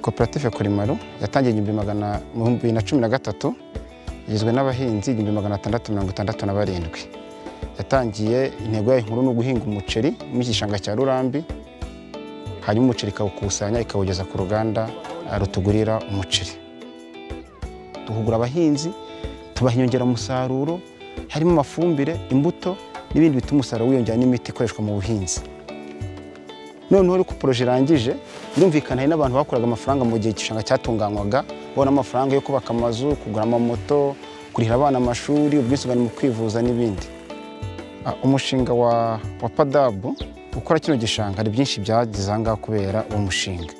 koperative Kurimaro yatangiye igihumbi magana mu bihumbi bibiri na cumi na gatatu igizwe n'abahinzi igihumbi magana atandatu mirongo itandatu na barindwi yatangiye intego yayo nkuru ni uguhinga umuceri mu gishanga cya Rurambi hanyuma umuceri ikawukusanya ikawugeza ku ruganda rutugurira umuceri duhugura abahinzi tubaha inyongeramusaruro harimo amafumbire imbuto n'ibindi bituma umusaruro wiyongera n'imiti ikoreshwa mu buhinzi noneho ariko poroje irangije birumvikana hari n'abantu bakuraga amafaranga mu gihe igishanga cyatunganywaga babona amafaranga yo kubaka amazu kugura amamoto kurihira abana amashuri ubwisungane mu kwivuza n'ibindi umushinga wa wa padabu ukora kino gishanga hari byinshi byagize aha ngaha kubera uwo mushinga